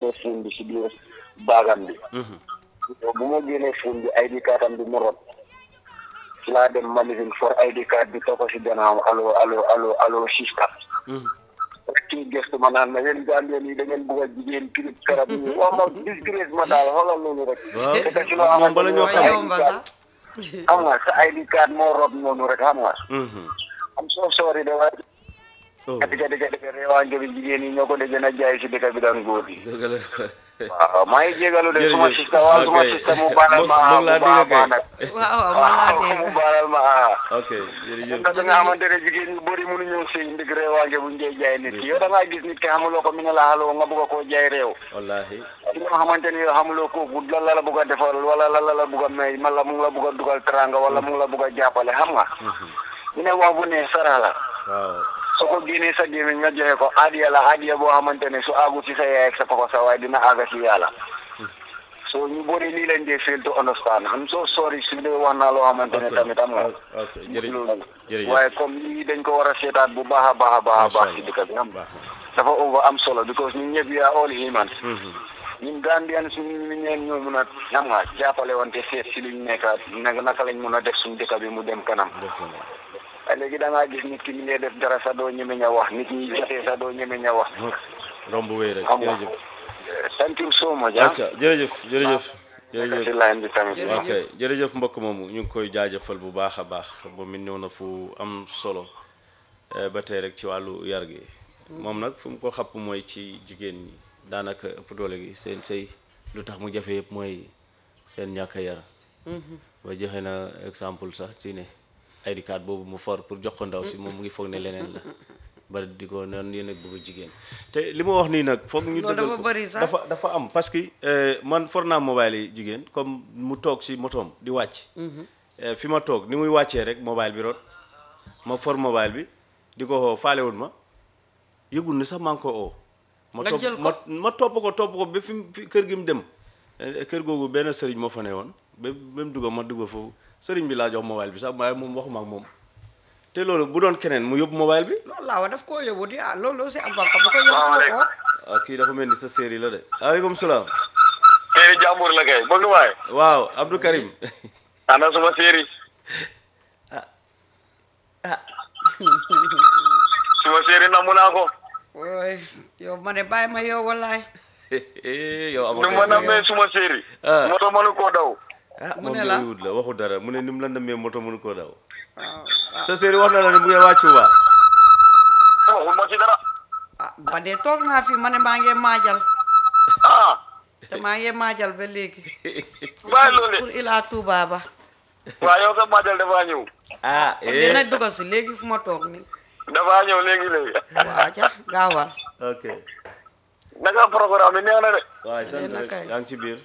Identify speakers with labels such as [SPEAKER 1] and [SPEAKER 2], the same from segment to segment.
[SPEAKER 1] génnee fuun bi si biir baagam bi bu ma génnee fuun bi ID card am bi mu rot ci laa dem magasin for ID card bi topp si gannaawam allo allo allo allo sista rek kii gëstu ma naan ma yéen Gambien yi da ngeen bëgg a jigéen kirib karab yi waaw ma disgrace ma daal xoolal loolu rek
[SPEAKER 2] waaw
[SPEAKER 1] te si loo
[SPEAKER 2] moom bala ñoo
[SPEAKER 1] xamante
[SPEAKER 2] xam
[SPEAKER 1] ne
[SPEAKER 3] yomba sax
[SPEAKER 1] xam nga sa ID card moo rob noonu rek xam nga am soo soori de waaye
[SPEAKER 2] oh
[SPEAKER 1] dëgg dëgg dëgg reewaange bi jigéen yi ñoo ko de gën a jaay si dëkk bi daan góor yi
[SPEAKER 2] dëgg la
[SPEAKER 1] waaw maa ngi jégalu de suma
[SPEAKER 2] Jërëjëf.
[SPEAKER 1] sista waaw suma
[SPEAKER 2] Ok.
[SPEAKER 1] sista mu baalal ma
[SPEAKER 2] Mu- mu
[SPEAKER 1] ah
[SPEAKER 2] ngi laa
[SPEAKER 1] bu baax a
[SPEAKER 2] dégg kay.
[SPEAKER 1] baax nag
[SPEAKER 3] waaw waaw man laa
[SPEAKER 1] waaw mu
[SPEAKER 3] dégg
[SPEAKER 1] baalal ma ah
[SPEAKER 2] ok jërëjëf
[SPEAKER 1] da nga xamante ne jigéen ñu bëri mënu ñëw sëy ndig reewaange bu njee jaay nit ki yow da ngaa gis nit ki xamuloo ko mi ne la xaloo nga bëgg koo jaay réew
[SPEAKER 2] wallahi
[SPEAKER 1] ci nga xamante ni yow xamuloo ko bu lan la la bëgg a defal wala lan la la bëgg a may man la mu ngi la bëgg a dugal teranga wala mu ngi la bëgg a jàppale xam nga ñu ne wax bu ne sara la
[SPEAKER 2] waaw
[SPEAKER 1] soo ko génnee sa gémmiñ nga joxe ko adiya la adiya boo xamante ne su àggu ci sa yaay ak sa papa sa waaye dina àgga ci yàlla so ñu bëri lii lañ dee fail to understand am so sorry su dee wax naa loo xamante ne
[SPEAKER 2] ok
[SPEAKER 1] tamit am nga
[SPEAKER 2] ok jërëjëf
[SPEAKER 1] loolu
[SPEAKER 2] jërëjëf
[SPEAKER 1] waaye comme lii dañ ko war a seetaat bu baax a baax a baax a
[SPEAKER 2] Masha
[SPEAKER 1] baax ci
[SPEAKER 2] Allah.
[SPEAKER 1] dëkk bi am
[SPEAKER 2] baax
[SPEAKER 1] dafa over am solo because ñun ñëpp we are all humans
[SPEAKER 2] na. Mhm.
[SPEAKER 1] ñun Gambian suñu ñeen ñoo mun a xam nga jàppale wante seet si luñ nekkaat naka naka lañ mun a def suñu dëkk bi mu dem kanam
[SPEAKER 2] def na.
[SPEAKER 1] waaye léegi da ngaa gis nit ki mi ngi def dara sa doo ñemeñ a wax nit ñi jotee sa doo ñemeñ a wax
[SPEAKER 2] romb wéy rek
[SPEAKER 1] xam nga
[SPEAKER 2] jërëjëf
[SPEAKER 1] thank you so much ah
[SPEAKER 2] acca jërëjëf jërëjëf
[SPEAKER 1] si
[SPEAKER 2] jërëjëf
[SPEAKER 1] line bi tamit
[SPEAKER 3] Jërëjëf.
[SPEAKER 2] ok jërëjëf mbokk moomu ñu ngi koy jaajëfal bu baax a baax moom it ñëw na fu am solo eh, ba tey rek ci wàllu yar gi moom nag fu mu ko xapp mooy ci jigéen ñi daanaka ëpp doole gi seen sëy lu tax mu jafe yëpp mooy seen ñàkk a yar ba joxe na exemple sax ci ne ID card boobu mu for pour jox ko ndaw si moom mu ngi foog ne leneen la bari di ko noonu yéen ak bëgg jigéen te li ma wax nii nag foog ñu
[SPEAKER 3] Loolu
[SPEAKER 2] dëggal
[SPEAKER 3] dafa
[SPEAKER 2] ko.
[SPEAKER 3] bari sax.
[SPEAKER 2] dafa dafa am parce que eh, man for naa mobile yi jigéen comme mu toog si motoom di wàcc Eh, fi ma toog ni muy wàccee rek mobile bi rot ma for mobile bi di ko xoo faalewul ma yëgul ni sax maa ngi ko oo ma
[SPEAKER 3] Nga
[SPEAKER 2] topp
[SPEAKER 3] jël ko?
[SPEAKER 2] ma ma topp ko topp ko ba fi mu fi kër gi mu dem Eh, kër googu benn sëriñ moo fa ne woon ba ba mu dugg ma dugg foofu sëriñ bi laa jox mobile bi sax waaye moom waxuma ak moom te loolu bu doon keneen mu yóbbu mobile bi
[SPEAKER 3] loolu laa wa daf koo yóbbu di ah loolu aussi am bakka bu ko yóbbu ko
[SPEAKER 2] ah kii dafa mel ni sa séeri la de aleykum salaam
[SPEAKER 1] séeri jàmbur la kay bëgg waay
[SPEAKER 2] waaw Abdou Karim
[SPEAKER 1] ana suma séeri suma séeri namu naa ko
[SPEAKER 3] ooy yow ma ne bàyyi ma yow wallaay
[SPEAKER 2] yow
[SPEAKER 1] nu
[SPEAKER 2] amatoo
[SPEAKER 1] ma
[SPEAKER 2] séeri.
[SPEAKER 1] namee suma séeri
[SPEAKER 2] Ah.
[SPEAKER 1] moto mënu koo daw
[SPEAKER 2] ah
[SPEAKER 3] mu
[SPEAKER 2] moom
[SPEAKER 3] ne
[SPEAKER 2] de
[SPEAKER 3] la.
[SPEAKER 2] wut la waxu dara mu ne ni mu la namee moto mënu koo daw
[SPEAKER 3] waaw
[SPEAKER 2] sa séeri wax na la ne mu ngi wàccu waa
[SPEAKER 1] waxul ma ci dara
[SPEAKER 3] ah ba dee toog naa fi ma ne maa ngi maajal
[SPEAKER 1] ah
[SPEAKER 3] te maa ngi maajal ba léegi
[SPEAKER 1] bàyyi loolu
[SPEAKER 3] pour ilaa Touba ba
[SPEAKER 1] waaw yow sa majal dafaa ñëw
[SPEAKER 2] ah
[SPEAKER 3] dina
[SPEAKER 2] eh
[SPEAKER 3] dugal si léegi fu ma toog ni
[SPEAKER 1] dafaa ñëw léegi léegi
[SPEAKER 3] waa ca gaawal
[SPEAKER 2] ok
[SPEAKER 1] naka programme bi neex na de
[SPEAKER 2] waaye sant
[SPEAKER 3] Yéen a
[SPEAKER 2] rek
[SPEAKER 3] kay.
[SPEAKER 2] yaa ngi ci biir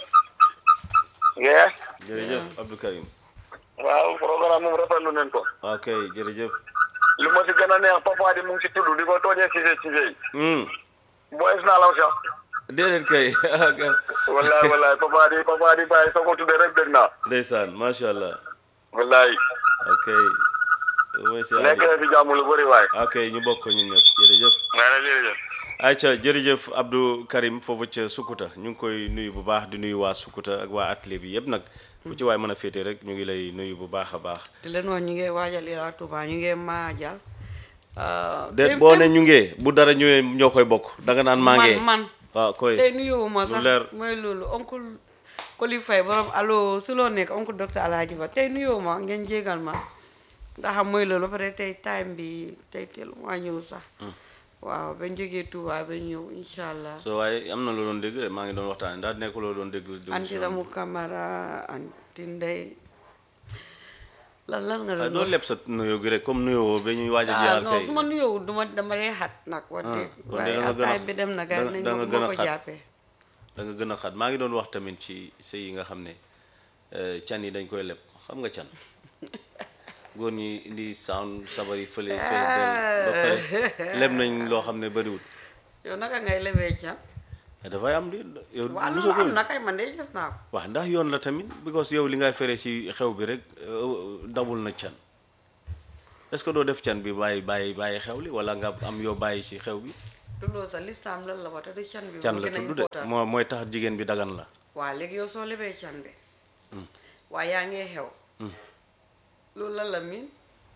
[SPEAKER 1] yee
[SPEAKER 2] jërëjëf Abdou Karim
[SPEAKER 1] waaw programme moom rafetlu nañ ko
[SPEAKER 2] ok jërëjëf
[SPEAKER 1] li ma si gën a neex papa di mu ngi si tudd di ko tooñee Cissé Cissé yi
[SPEAKER 2] hmm
[SPEAKER 1] boys naa law sax
[SPEAKER 2] déedéet kay
[SPEAKER 1] wallaay wallaay papa di papa di bàyyi soo ko tuddee rek dégg naa
[SPEAKER 2] ndeysaan macha allah
[SPEAKER 1] wallaay
[SPEAKER 2] ok mooy si
[SPEAKER 1] nekk na fi jàmm lu bëri waay
[SPEAKER 2] ok ñu bokk ko ñun ñëpp jërëjëf
[SPEAKER 1] nga ne jërëjëf
[SPEAKER 2] ayca jërëjëf Abdou Karim foofu ca Sukuta ñu ngi koy nuyu bu baax di nuyu waa Sukuta ak waa atelier bi yëpp nag fu ci waay mën a féete rek ñu ngi lay nuyu bu baax a baax
[SPEAKER 3] di leen wax ñu ngi waajal ilaa Touba ñu ngi maajal
[SPEAKER 2] de boo ne ñu ngee bu dara ñëwee ñoo koy bokk danga naan maa ngee
[SPEAKER 3] man man
[SPEAKER 2] waaw koy
[SPEAKER 3] tey nuyuwuma
[SPEAKER 2] lu
[SPEAKER 3] sax
[SPEAKER 2] leer.
[SPEAKER 3] mooy loolu oncle Koli Faye borom allo su loo nekk oncle docteur Alhaji Ba tey nuyuwuma ngeen jégal ma ndax xam mooy loolu ba pare tey time bi tey teel maa ñëw sax waaw bañ jógee Touba ba ñëw incha allah
[SPEAKER 2] so waaye am na loo doon dégg de maa ngi doon waxtaane ndax nekk loo doon dégg
[SPEAKER 3] anti Ramu Camara anti Ndey lan lan nga doon
[SPEAKER 2] doo
[SPEAKER 3] wax
[SPEAKER 2] leb sa nuyoo gi rek comme nuyoo ba ñuy waaj a
[SPEAKER 3] ah
[SPEAKER 2] jeexal
[SPEAKER 3] non
[SPEAKER 2] kay
[SPEAKER 3] su ma nuyoo duma dama dee xat nag wax dëgg
[SPEAKER 2] kon de
[SPEAKER 3] waaye
[SPEAKER 2] da nga
[SPEAKER 3] ak
[SPEAKER 2] gën a-
[SPEAKER 3] time bi dem na gars
[SPEAKER 2] da-
[SPEAKER 3] nañ
[SPEAKER 2] da
[SPEAKER 3] ma
[SPEAKER 2] nga
[SPEAKER 3] bu
[SPEAKER 2] gën
[SPEAKER 3] ma
[SPEAKER 2] a
[SPEAKER 3] ko
[SPEAKER 2] xat.
[SPEAKER 3] jàppee
[SPEAKER 2] da nga gën a xat maa ngi doon wax tamit ci sëy yi nga xam ne eh, can yi dañ koy leb xam nga can góor ñi indi sound sabar yi fële fees del ba pare leb nañ loo xam ne bëriwul
[SPEAKER 3] yow naka ngay lebee ca
[SPEAKER 2] mais dafay am di yow
[SPEAKER 3] waaw
[SPEAKER 2] mosoo
[SPEAKER 3] loolu
[SPEAKER 2] ko
[SPEAKER 3] am na kay man de gis naa ko
[SPEAKER 2] waaw ndax yoon la tamit because yow li ngay fere ci xew bi rek euh, dabul na can est-ce que doo def can bi bàyyi bàyyi bàyyi xew li wala nga am yoo bàyyi ci xew bi
[SPEAKER 3] du loolu sax lislaam lan la wax te du can bi
[SPEAKER 2] can
[SPEAKER 3] moo
[SPEAKER 2] la
[SPEAKER 3] gën a
[SPEAKER 2] tudd de
[SPEAKER 3] important.
[SPEAKER 2] moo mooy tax jigéen bi dagan la
[SPEAKER 3] waa léegi yow soo lebee can bi waaye yaa ngee xew loolu lan la miin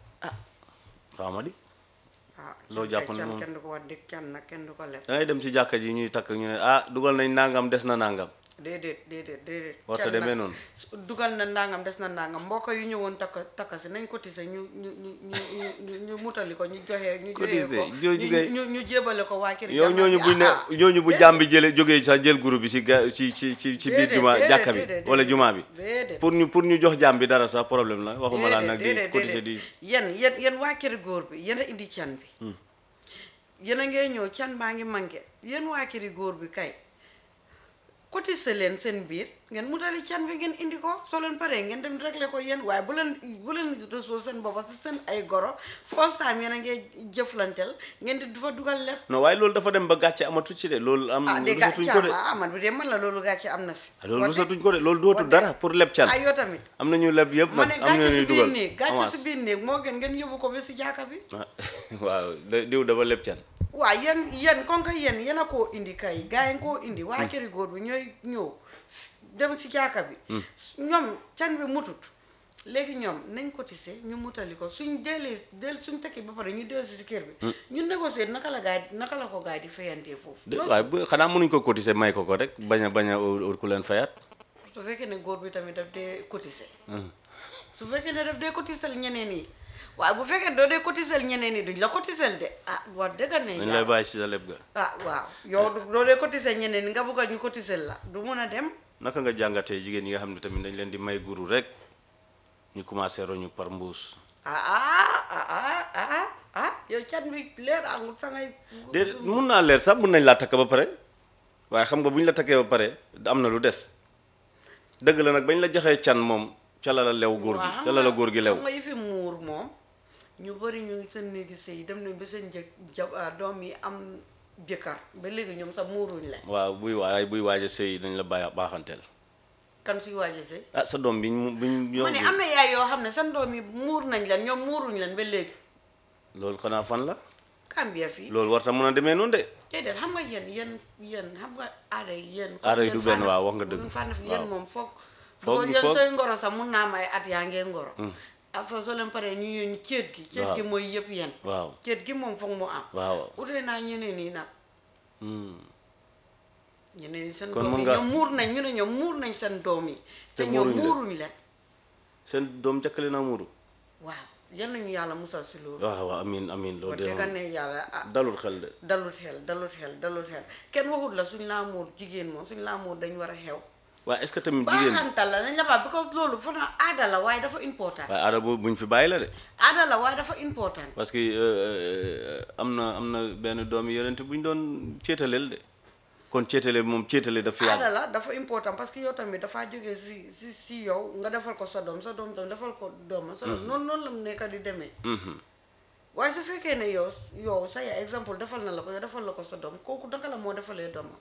[SPEAKER 2] xaw ma di
[SPEAKER 3] ah
[SPEAKER 2] Loo
[SPEAKER 3] can
[SPEAKER 2] jàpp
[SPEAKER 3] kay
[SPEAKER 2] ne
[SPEAKER 3] can
[SPEAKER 2] moom-
[SPEAKER 3] kenn du ko wax dëgg can nag kenn du ko leb
[SPEAKER 2] da ngay dem ci jàkka ji ñuy takk ñu ne ah dugal nañ nangam des na nangam
[SPEAKER 3] déedéet déedéet déedéet
[SPEAKER 2] warta
[SPEAKER 3] can
[SPEAKER 2] demee
[SPEAKER 3] nag
[SPEAKER 2] noonu
[SPEAKER 3] su- dugal na ndangam des na ndangam mbokk yu ñëwoon takka takka si nañ cotiser ñu ñu ñu ñu ñu ñu ñu mutali ko ñu joxe ñu joxe
[SPEAKER 2] Cotiser,
[SPEAKER 3] ko
[SPEAKER 2] jooju kay-
[SPEAKER 3] ñu ñu jébale ko waa kër
[SPEAKER 2] yow
[SPEAKER 3] jàmbur
[SPEAKER 2] ñooñu
[SPEAKER 3] bi.
[SPEAKER 2] buñ ne
[SPEAKER 3] Ah, ah.
[SPEAKER 2] ñooñu bu jàmm bi jële jógee sax jël groupe bi si ga si ci ci ci biir
[SPEAKER 3] Déedéet,
[SPEAKER 2] juma
[SPEAKER 3] déedéet,
[SPEAKER 2] jàkka bi
[SPEAKER 3] déedéet,
[SPEAKER 2] wala
[SPEAKER 3] déedéet.
[SPEAKER 2] juma bi
[SPEAKER 3] déedéet
[SPEAKER 2] pour ñu pour ñu jox jàmm bi dara sax problème la waxuma laa nag di
[SPEAKER 3] déedéet,
[SPEAKER 2] cotiser di
[SPEAKER 3] déedéet. yéen yéen yéen waa kër góor bi yéen a indi can bi yéen a ngee ñëw can baa ngi manqué yéen waa këri góor bi kay cotiser leen seen biir ngeen mutali can bi ngeen indi ko soo leen paree ngeen dem régler ko yéen waaye bu leen bu leen resoo seen boppa si seen ay goro first time yéen a ngee jëflanteel ngeen di du fa dugal lépp
[SPEAKER 2] non waaye loolu dafa dem ba gàcce amatu ci de loolu am
[SPEAKER 3] ah de gàcce
[SPEAKER 2] rusatuñ ko de
[SPEAKER 3] ah man bi de man la loolu gàcce am na si
[SPEAKER 2] ah, loolu
[SPEAKER 3] Wante-
[SPEAKER 2] rusatuñ ko de loolu dootul
[SPEAKER 3] wante-
[SPEAKER 2] dara pour leb can
[SPEAKER 3] ah yoo tamit
[SPEAKER 2] am nañu leb yëpp
[SPEAKER 3] ma
[SPEAKER 2] nag
[SPEAKER 3] ne
[SPEAKER 2] am na
[SPEAKER 3] gàcce si
[SPEAKER 2] ñuy
[SPEAKER 3] biir
[SPEAKER 2] dugal
[SPEAKER 3] néeg gàcce
[SPEAKER 2] avance
[SPEAKER 3] si biir néeg moo gën ngeen yóbbu ko ba si jaaka bi
[SPEAKER 2] ah, waaw da- diw dafa leb can
[SPEAKER 3] waaw yéen yéen kon que yéen yéen a koo indi kay gars yi koo indi waa këri góor bi ñooy ñëw dem si jaaka bi ñoom can bi mutut léegi ñoom nañ cotiser ñu mutali ko suñ deelee del suñ tekki ba pare ñu dellu si si kër bi ñu négocier naka la gaay naka la ko gaay di fayantee foofu
[SPEAKER 2] de
[SPEAKER 3] loolu
[SPEAKER 2] waaye bu xanaa mënuñ ko cotiser may ko ko rek bañ a bañ a ut ku leen fayat
[SPEAKER 3] su fekkee ne góor bi tamit daf dee cotiser su fekkee ne daf dee cotiser ñeneen yi waaye bu fekkee doo dee cotiser ñeneen yi duñ la cotiser de ah wax dëgg ne
[SPEAKER 2] dañ
[SPEAKER 3] yàlla.
[SPEAKER 2] lay bàyyi si sa leb ga
[SPEAKER 3] ah waaw yow du- doo dee cotiser ñeneen ñi nga bëgg a ñu cotiser la du mun a dem
[SPEAKER 2] naka nga jàngatee jigéen yi nga xam ne tamit dañ leen di may guru rek ñu commencé roñu par mbuus
[SPEAKER 3] ah ah ah ah ah ah yow can bi leer angul sa ngay
[SPEAKER 2] déedéet mun naa leer sax mun nañ laa takk ba pare waaye xam nga bu ñu la takkee ba pare am na lu des dëgg la nag bañ la joxee can moom ca la la lew góor gi
[SPEAKER 3] waaw
[SPEAKER 2] ca la la góor gi lew
[SPEAKER 3] xam nga yëfi muur moom ñu bëri ñu ngi seen néegi sëy dem nañ ba seen jëkk ja ah, doom yi am jëkkër ba léegi ñoom sax muuruñ la
[SPEAKER 2] waaw buy waay buy waaj a sëy dañ la bàyyi baaxanteel
[SPEAKER 3] kan suy waaj a sëy
[SPEAKER 2] ah sa doom biñ mu biñ
[SPEAKER 3] ma ne am na yaay yoo xam ne seen doom yi muur nañ leen ñoom muuruñ leen ba léegi
[SPEAKER 2] loolu xanaa fan la
[SPEAKER 3] Gambia fii
[SPEAKER 2] loolu war ta mën a demee noonu de
[SPEAKER 3] déedéet xam nga yéen yéen yéen xam nga aada yi yéen
[SPEAKER 2] Aada yi
[SPEAKER 3] yéen
[SPEAKER 2] du benn,
[SPEAKER 3] fànn-
[SPEAKER 2] waaw, wax nga dëgg.
[SPEAKER 3] fànn fi yéen
[SPEAKER 2] Waaw.
[SPEAKER 3] moom foog
[SPEAKER 2] Foog-
[SPEAKER 3] foog yéen
[SPEAKER 2] foog-
[SPEAKER 3] sooy ngoro sax mun naa may at yaa ngee ngoro affa soo leen paree ñu ñëw ñu céet gi céet
[SPEAKER 2] Waaw.
[SPEAKER 3] gi mooy yëpp yéen
[SPEAKER 2] waaw
[SPEAKER 3] céet gi moom foog mu am
[SPEAKER 2] waaw
[SPEAKER 3] utee naa ñeneen yi nag
[SPEAKER 2] Hmm.
[SPEAKER 3] ñeneen yi seen
[SPEAKER 2] Kon
[SPEAKER 3] doom
[SPEAKER 2] mun
[SPEAKER 3] yi
[SPEAKER 2] nga-
[SPEAKER 3] ñoom muur nañ ñu ne ñoom muur nañ seen doom yi
[SPEAKER 2] Te
[SPEAKER 3] te ñoom
[SPEAKER 2] muuruñ leen.
[SPEAKER 3] muuruñ leen
[SPEAKER 2] seen doom jëkkale naa muuru
[SPEAKER 3] waaw yal nañu yàlla musal si loolu
[SPEAKER 2] waaw waaw amin amin loolu
[SPEAKER 3] wax
[SPEAKER 2] de
[SPEAKER 3] dëgg
[SPEAKER 2] moom
[SPEAKER 3] ne yàlla ah
[SPEAKER 2] dalul xel de
[SPEAKER 3] dalut xel dalut xel dalut xel kenn waxut la suñ laa muur jigéen moom suñ laa muur dañ war a xew
[SPEAKER 2] waaye est-ce que tamit jigéen
[SPEAKER 3] baaxantal la nañ la baax because loolu fanaa aada la waaye dafa important
[SPEAKER 2] waaye aada boobu buñ fi bàyyi la de
[SPEAKER 3] aada la waaye dafa important
[SPEAKER 2] parce que euh, am na am na benn doomi yonent bu ñu doon céetaleel de kon céetale moom céetale daf fi
[SPEAKER 3] aada
[SPEAKER 2] yàgg
[SPEAKER 3] la dafa important parce que yow tamit dafaa jógee si si si yow nga defal ko sa doom sa doom tam defal ko doomam sa doom noonu noonu la mu nekk di demee
[SPEAKER 2] Mhm.
[SPEAKER 3] waaye su fekkee ne yow yow sa yaay exemple defal na la ko yow defal la ko sa doom kooku naka la moo defalee doomam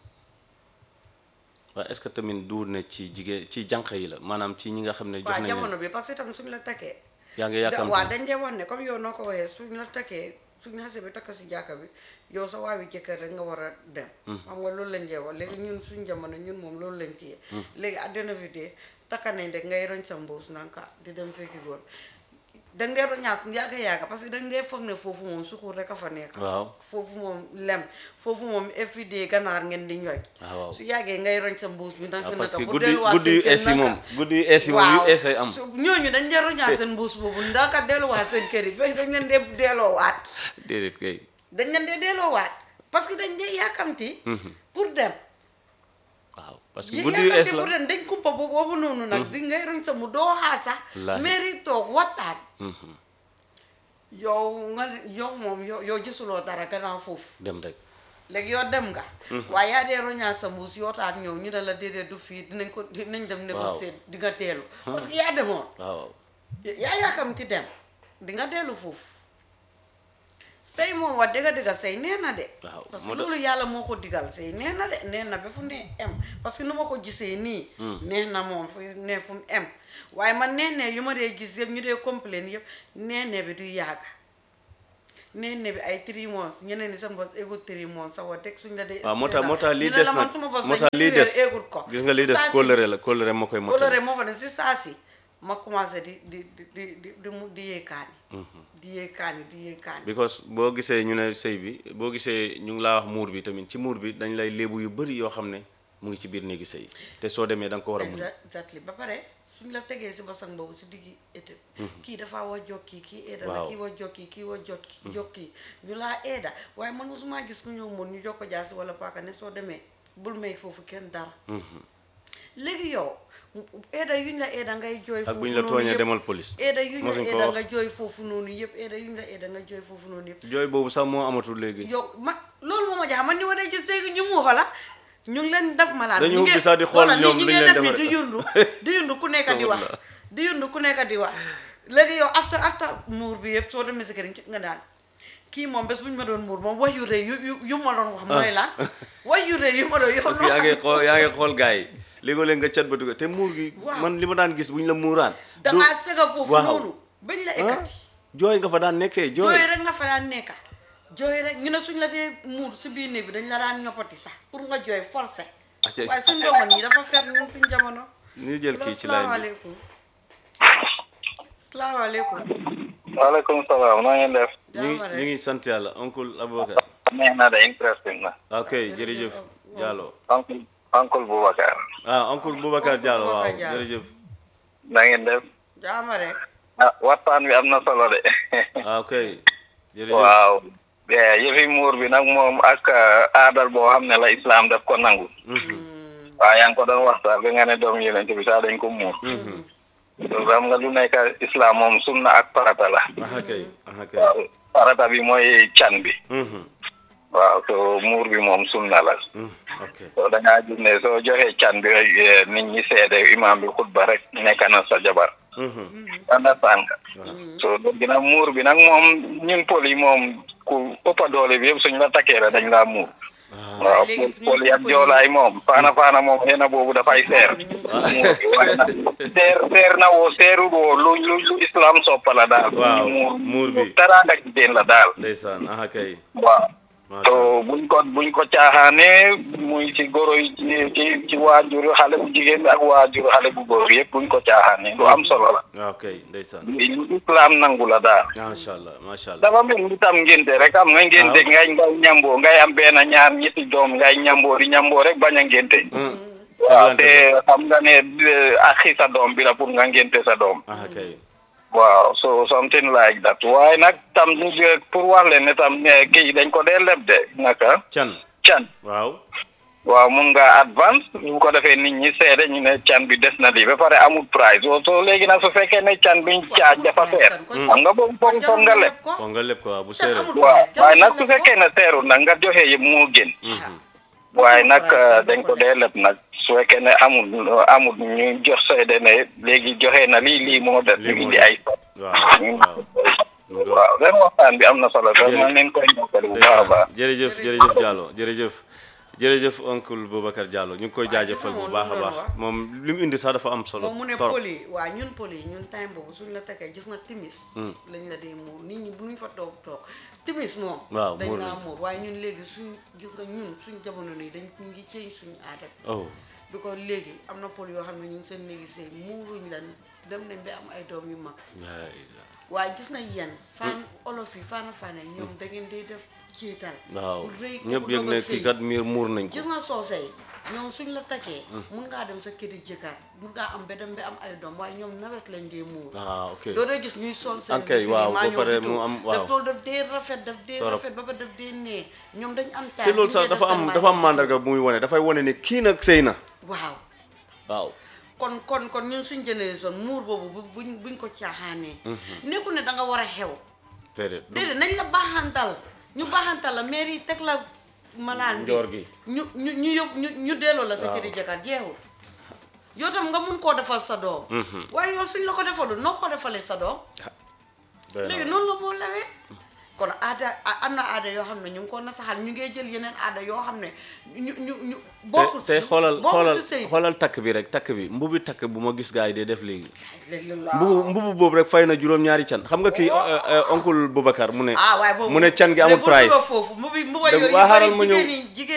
[SPEAKER 2] waaye est-ce que tamit duur ne ci jigéen ci jànq yi la maanaam ci ñi nga xam ne jox
[SPEAKER 3] waaw
[SPEAKER 2] nañ
[SPEAKER 3] jamono
[SPEAKER 2] leen
[SPEAKER 3] bi parce que tam suñ la takkee
[SPEAKER 2] yaa ngi
[SPEAKER 3] da-
[SPEAKER 2] yàkkamti
[SPEAKER 3] waaw dañ dee wax ne comme yow noo ko waxee suñ la takkee suñ xasee bi takk si jàkka bi yow sa waawi jëkkër rek nga war a dem xam nga loolu lañ dee wax léegi ñun suñ jamono ñun moom loolu lañ téye léegi àddina fi dee takka nañ rek ngay roñ sa mbuus nanka di dem fekki góor danga dee roñaat yàgga yàgga parce que danga dee foog ne foofu moom sukur rek a fa nekk
[SPEAKER 2] waaw
[SPEAKER 3] foofu moom lem foofu moom everyday ganaar ngeen di ñooy
[SPEAKER 2] waaw waaw
[SPEAKER 3] su yàggee ngay roñ sa mbuus bi
[SPEAKER 2] waaw
[SPEAKER 3] naka
[SPEAKER 2] parce que
[SPEAKER 3] naka bu
[SPEAKER 2] guddi
[SPEAKER 3] delluwaat
[SPEAKER 2] guddi yu
[SPEAKER 3] seen kër
[SPEAKER 2] ees yi moom
[SPEAKER 3] naka.
[SPEAKER 2] guddi yu ees yi moom yu
[SPEAKER 3] waaw
[SPEAKER 2] ees ay am
[SPEAKER 3] su ñooñu dañ dee roñaat seen mbuus boobu ndaka delluwaat seen kër yi fekk dañ leen dee delloowaat
[SPEAKER 2] déedéet kay
[SPEAKER 3] dañ leen dee delloowaat parce que dañ dee yàkkamti pour dem
[SPEAKER 2] waaw parce que
[SPEAKER 3] yi
[SPEAKER 2] guddi yu ees
[SPEAKER 3] yàkkamti
[SPEAKER 2] la
[SPEAKER 3] pour dem dañ kumpa bu boobu noonu nag di ngay roñ sa mu doo xaar sax
[SPEAKER 2] Wallaahi.
[SPEAKER 3] mairie toog waxtaan
[SPEAKER 2] Mhm.
[SPEAKER 3] yow nga yow moom yow yow gisuloo dara gannaaw foofu
[SPEAKER 2] dem rek
[SPEAKER 3] léegi yow dem nga waaye yaa dee roñaat sa mbuus yootaat ñëw ñu ne la déedéet du fii dinañ ko dinañ dem négocier di nga teelu parce que yaa demoon
[SPEAKER 2] waaw
[SPEAKER 3] yaa yaakamti dem di nga dellu foofu sëy moom wax dëgga dëgga sëy nee na de
[SPEAKER 2] Waaw,
[SPEAKER 3] parce que
[SPEAKER 2] moo tax-
[SPEAKER 3] loolu yàlla moo ko digal sëy nee na de nee na ba fu ne em parce que nu ma ko gisee nii nee na moom fu ne fu mu em waaye man nee ne yu ma dee gis yëpp ñu dee complain yëpp nee ne bi du yàgga neen ne bi ay three months ñeneen ni seen bos égut three months sa wa teg suñ la dee
[SPEAKER 2] waaw moo tax moo tax lii
[SPEAKER 3] ñu ne
[SPEAKER 2] des
[SPEAKER 3] la man
[SPEAKER 2] nag
[SPEAKER 3] suma bos
[SPEAKER 2] moo
[SPEAKER 3] sa
[SPEAKER 2] tax lii
[SPEAKER 3] ñetti weer
[SPEAKER 2] des
[SPEAKER 3] égut ko
[SPEAKER 2] gis nga lii
[SPEAKER 3] Si
[SPEAKER 2] des
[SPEAKER 3] saa si-
[SPEAKER 2] kóllëre la kóllëre moo koy
[SPEAKER 3] coloré
[SPEAKER 2] mottali
[SPEAKER 3] moo fa ne si saa si ma commencé di di di di di di mu di yee kaani di yee kaani di yee kaani
[SPEAKER 2] because boo gisee ñu ne sëy bi boo gisee ñu ngi laa wax muur bi tamit ci muur bi dañ lay léebu yu bëri yoo xam ne mu ngi ci biir néegi sëy te soo demee da nga ko war a muñ
[SPEAKER 3] Exa- exactly ba pare suñ la tegee si basang boobu si diggi été kii dafa wa jokki kii eeda la
[SPEAKER 2] Waaw.
[SPEAKER 3] kii wa jokki kii wa jot jokki ñu laa eeda waaye man mosuma gis ku ñëw mun ñu jokko jaasi wala paaka ne soo demee bul may foofu kenn dara léegi yow eeda yuñ la eeda ngay jooy
[SPEAKER 2] ak
[SPEAKER 3] foofu
[SPEAKER 2] bu ñu la
[SPEAKER 3] noonu
[SPEAKER 2] tooñee
[SPEAKER 3] yëpp.
[SPEAKER 2] demal police
[SPEAKER 3] eeda yuñ la
[SPEAKER 2] mosuñ ko
[SPEAKER 3] eeda
[SPEAKER 2] wax
[SPEAKER 3] nga jooy foofu noonu yëpp eeda yuñ la eeda nga jooy foofu noonu yëpp
[SPEAKER 2] jooy boobu sax moo amatul léegi
[SPEAKER 3] yow ma loolu moo ma jaaxal man ni ma dee gis léegi ñu mu xola ñu ngi leen def malaan
[SPEAKER 2] Dañu
[SPEAKER 3] ñu
[SPEAKER 2] ubbi
[SPEAKER 3] ngi-
[SPEAKER 2] sax di xool
[SPEAKER 3] xoolal
[SPEAKER 2] ñoom
[SPEAKER 3] ñu
[SPEAKER 2] liñ
[SPEAKER 3] ngi
[SPEAKER 2] leen
[SPEAKER 3] def ni
[SPEAKER 2] defal.
[SPEAKER 3] di yundu di yundu ku nekk di wax
[SPEAKER 2] Sabula.
[SPEAKER 3] di yundu ku nekk di wax léegi yow after after muur bi yëpp soo demee si kër nga daan kii moom bés bu ñu ma doon muur moom wax yu rëy yu yu yu ma doon wax mooy lan wax yu rëy yu ma doon yow
[SPEAKER 2] parce que yaa ngi xool yaa ngi xool gars yi léegoo leen nga cat ba ko te muur gi
[SPEAKER 3] Waaw.
[SPEAKER 2] man li ma daan gis bu ñu la muuraan
[SPEAKER 3] dangaa sega foofu
[SPEAKER 2] waaw.
[SPEAKER 3] noonu bañ la
[SPEAKER 2] ah
[SPEAKER 3] ekkati
[SPEAKER 2] jooy nga fa daan nekkee jooy
[SPEAKER 3] jooy rek nga fa daan nekka jooy rek ñu ne suñ la dee muur si biir néeg bi dañ la daan ñoppati sax pour nga jooy forcé
[SPEAKER 2] Acca.
[SPEAKER 3] waaye suñ ndongo nii dafa fet ñun suñ jamono
[SPEAKER 2] ñu jël kii ci laaj bi
[SPEAKER 3] salaamaaleykum salaamaaleykum
[SPEAKER 1] waaleykum salaam na ngeen def
[SPEAKER 2] ñu ngi
[SPEAKER 3] jaama
[SPEAKER 2] ñu
[SPEAKER 3] rek
[SPEAKER 2] ngi sant yàlla oncle Aboubacar
[SPEAKER 1] neex na de interesting na
[SPEAKER 2] ok jërëjëf Diallo
[SPEAKER 1] uncle uncle Boubacar
[SPEAKER 2] ah oncle Boubacar Diallo waaw
[SPEAKER 3] Boubacar Diallo.
[SPEAKER 2] jërëjëf
[SPEAKER 1] na ngeen def
[SPEAKER 3] jaama rek
[SPEAKER 1] ah waxtaan bi am na solo de
[SPEAKER 2] ah ok jërëjëf
[SPEAKER 1] waaw eh, yëfi muur bi nag moom ak ah, aadal boo xam ne la islam daf ko nangu waaw yaa ngi ko doon waxtaan bi nga ne doom yonent bi sax dañ ko muur donc xam nga lu nekk islam moom sunna ak farata la
[SPEAKER 2] ah kay ah kay
[SPEAKER 1] waaw farata bi mooy can bi
[SPEAKER 2] Mhm.
[SPEAKER 1] waaw so muur bi moom sunna la
[SPEAKER 2] Mm, ok
[SPEAKER 1] so da ngaa gis ne soo joxee can bi rek eh, nit ñi seede imam bi xutba rek nekk na sa jabar
[SPEAKER 2] Mhm.
[SPEAKER 1] understand nga
[SPEAKER 2] Voilà.
[SPEAKER 1] so léegi nag muur bi nag moom ñun pol yi moom ku ëppa doole bi yëpp suñ la takkee la dañ laa muur
[SPEAKER 2] Ah,
[SPEAKER 1] waaw
[SPEAKER 3] léegi
[SPEAKER 1] pol
[SPEAKER 3] ñun
[SPEAKER 1] pol yi
[SPEAKER 3] suñ
[SPEAKER 1] ak
[SPEAKER 3] pol yi-
[SPEAKER 1] joolaay moom faana faana moom xëy na boobu dafay seer muur bi waaye nag seer seer na woo seeru woo lu lu lu islam soppala daal
[SPEAKER 2] Waaw, muur bi.
[SPEAKER 1] teraanga jigéen la daal
[SPEAKER 2] ndeysaan ah kay
[SPEAKER 1] waaw
[SPEAKER 2] macha
[SPEAKER 1] to
[SPEAKER 2] Allah.
[SPEAKER 1] buñ ko buñ ko caaxaanee muy ci goro yi ci ci ci waajur xale bu jigéen bi ak waajur xale bu góor yëpp buñ ko caaxaanee lu am solo la
[SPEAKER 2] ah ok ndeysaan
[SPEAKER 1] lu islam nangu la daal
[SPEAKER 2] macha Allah macha Allah
[SPEAKER 1] dafa mel ni tam ngénte rek am nga ngénte
[SPEAKER 2] Waaw.
[SPEAKER 1] ngay ngay ñamboo ngay am benn ñaar ñetti doom ngay ñamboo di ñamboo rek bañ a ngénte
[SPEAKER 2] Mm.
[SPEAKER 1] waaw
[SPEAKER 2] Teglante
[SPEAKER 1] te xam nga ne eh, axi sa doom bi la pour nga ngénte sa doom
[SPEAKER 2] ah kay
[SPEAKER 1] waaw so something like that waaye nag tam eh, pour wax leen ne tam eh, kii dañ ko dee leb de naka
[SPEAKER 2] can
[SPEAKER 1] can
[SPEAKER 2] waaw
[SPEAKER 1] waaw mun nga advance bu ko defee nit ñi seede ñu ne can bi des na lii ba pare amul price so so léegi nag su fekkee ne can biñ caaj dafa seer xam nga boobu foog foog nga leb
[SPEAKER 2] foog nga lépp ko waaw bu
[SPEAKER 3] Can
[SPEAKER 2] seeree
[SPEAKER 3] amul-
[SPEAKER 1] waaw
[SPEAKER 3] Jarul
[SPEAKER 1] waaye nag
[SPEAKER 3] nga
[SPEAKER 1] su
[SPEAKER 3] leb ko.
[SPEAKER 1] fekkee ne seerul nag nga joxe yëpp moo gën
[SPEAKER 2] Mhm.
[SPEAKER 1] waaye nag
[SPEAKER 3] price
[SPEAKER 1] eh,
[SPEAKER 3] kan
[SPEAKER 1] dañ
[SPEAKER 3] boo
[SPEAKER 1] ko
[SPEAKER 3] ko
[SPEAKER 1] dee leb nag su fekkee ne amul amul ñu jox seede ne léegi joxe na lii lii moo des
[SPEAKER 2] Lii
[SPEAKER 1] ñu
[SPEAKER 2] moo
[SPEAKER 1] indi
[SPEAKER 2] des.
[SPEAKER 1] ay
[SPEAKER 2] waaw waaw
[SPEAKER 1] waaw ren waxtaan bi am na solo sax man leen koy ñokkali bu baax a baax
[SPEAKER 2] jërëjëf jërëjëf Diallo jërëjëf jërëjëf oncle Boubacar Diallo ñu ngi koy jaajëfal bu baax a baax moom li mu indi sax dafa am solo
[SPEAKER 3] moom mu ne
[SPEAKER 2] torop
[SPEAKER 3] poli waa ñun poli ñun time boobu suñ la takkee gis nga timis lañ la dee muur nit ñi bu ñu fa toog toog timis moom
[SPEAKER 2] Waaw,
[SPEAKER 3] dañ
[SPEAKER 2] muur
[SPEAKER 3] laa
[SPEAKER 2] lañ.
[SPEAKER 3] muur waaye ñun léegi suñ gis nga ñun suñ jamono nii dañ ñu ngi change suñu aada
[SPEAKER 2] oh
[SPEAKER 3] bi ko léegi am na pol yoo xam ne ñu ngi seen néegi sëy muuruñ lan dem nañ ba am ay doom yu mag
[SPEAKER 2] laa ilaaha.
[SPEAKER 3] waaye gis nga yéen fan olof yi faana faana ñoom da ngeen day def ciital
[SPEAKER 2] waaw
[SPEAKER 3] bu rëy ko
[SPEAKER 2] ñëpp
[SPEAKER 3] bu
[SPEAKER 2] yëg
[SPEAKER 3] doog a
[SPEAKER 2] ne
[SPEAKER 3] sëy.
[SPEAKER 2] kii kat miir muur nañ ko
[SPEAKER 3] gis nga soose yi ñoom suñ la takkee mun ngaa dem sa këri jëkkër mun ngaa am ba dem ba am ay doom waaye ñoom nawet lañ dee muur
[SPEAKER 2] ah ok
[SPEAKER 3] doo dee gis ñuy sol seen
[SPEAKER 2] Ok, waaw, ba pare mu am- waaw.
[SPEAKER 3] daf tool daf dee rafet daf dee
[SPEAKER 2] Torop.
[SPEAKER 3] rafet ba ba daf dee nee ñoom dañ am taal
[SPEAKER 2] te loolu sax dafa am dafa am mandarga bu muy wane dafay wane ne kii nag sëy na
[SPEAKER 3] waaw
[SPEAKER 2] waaw
[SPEAKER 3] kon kon kon ñun suñ génération muur boobu bu buñ buñ ko caaxaanee nekku ne da nga war a xew
[SPEAKER 2] déedéet du-
[SPEAKER 3] déedéet nañ la baaxantal ñu baaxantal la mairie teg la malaan bi
[SPEAKER 2] Njoor gi.
[SPEAKER 3] ñu ñu ñu yóbbu ñu ñu delloo la sa
[SPEAKER 2] Waaw.
[SPEAKER 3] këri jëkkër jeexul yow tam nga mun koo defal sa doom waaye yow suñ la ko defalul noo ko defalee sa doom
[SPEAKER 2] doy na
[SPEAKER 3] léegi
[SPEAKER 2] waar.
[SPEAKER 3] noonu la moo lawee kon aada a- am na aada yoo xam ne ñu ngi ko nasaxal ñu ngee jël yeneen aada yoo xam ne ñu ñu ñu bokkul
[SPEAKER 2] te
[SPEAKER 3] si
[SPEAKER 2] te xoolal
[SPEAKER 3] bokkul
[SPEAKER 2] xoolal
[SPEAKER 3] si sëy
[SPEAKER 2] xoolal takk bi rek takk bi mbubi takk bu ma gis gars yi dee def léegi
[SPEAKER 3] léegi
[SPEAKER 2] mbubu mbubu boobu rek fay na juróom-ñaari can xam nga kii oncle Boubacar mu ne
[SPEAKER 3] ah waaye boobu
[SPEAKER 2] mu ne can gi amul
[SPEAKER 3] léegi bu
[SPEAKER 2] price
[SPEAKER 3] duggoo foofu mu bi mu ba
[SPEAKER 2] Dëgg-
[SPEAKER 3] yooyu
[SPEAKER 2] waa
[SPEAKER 3] yu
[SPEAKER 2] xaaral
[SPEAKER 3] bëri
[SPEAKER 2] ma ñëw.
[SPEAKER 3] jigéen ñi jigéen